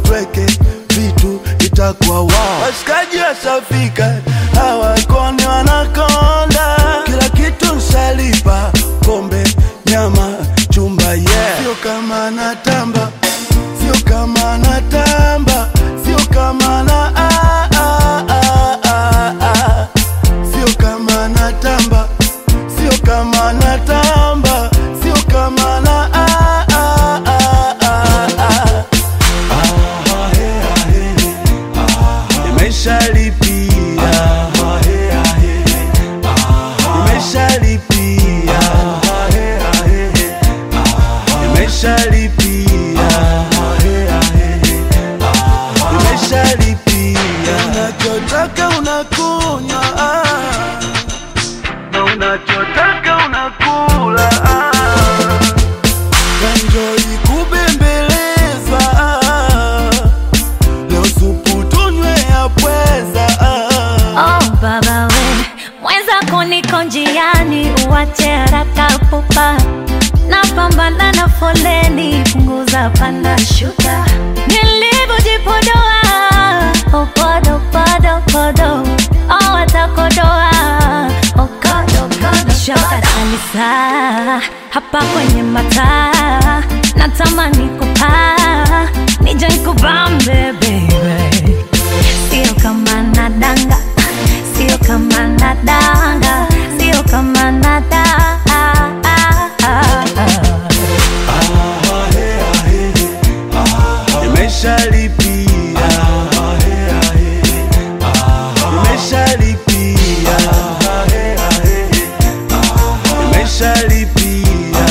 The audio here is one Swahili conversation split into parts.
tweke vitu itakuwa wao. Washikaji washafika, hawakoni wanakonda, kila kitu nshalipa, pombe, nyama, chumba, yeah. Sio kama natamba, sio kama natamba, sio kama na ah, ah, ah, ah, ah. Sio kama natamba, sio kama natamba, sio kama na ah, ah, ah, ah, ah. Nimeshalipia, nimeshalipia, nimeshalipia, nimeshalipia. Unachotaka unakunywa ah, na unachotaka unakula ah. Enjoy kubembelezwa ah. Leo supu tunywe ya pweza ah. Oh baba we, mwenzako niko njiani, uwache haraka pupa, napambana na foleni, punguza panda shuka, nilivyojipodoa opodo podo podo, oh watakodoa okodokodo, shoka kanisa hapa kwenye mataa, natamani kupaa, nije nikubambe baby Sio kama nadanga, sio kama nadanga, sio kama nadanga. Nimeshalipia, nimeshalipia, nimeshalipia,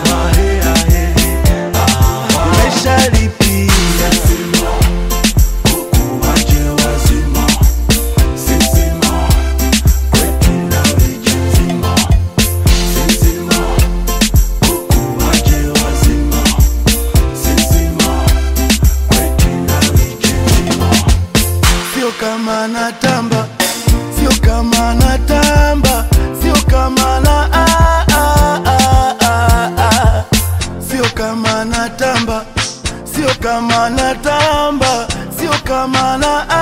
nimeshalipia. Kukuwache wazima, sisima, kwetu na wijizima, sisima, kukuwache wazima, sisima, kwetu na wijizima. Sio kama natamba, sio kama natamba, sio kama na ah, ah, ah, ah, ah. Sio kama natamba, sio kama natamba, sio kama na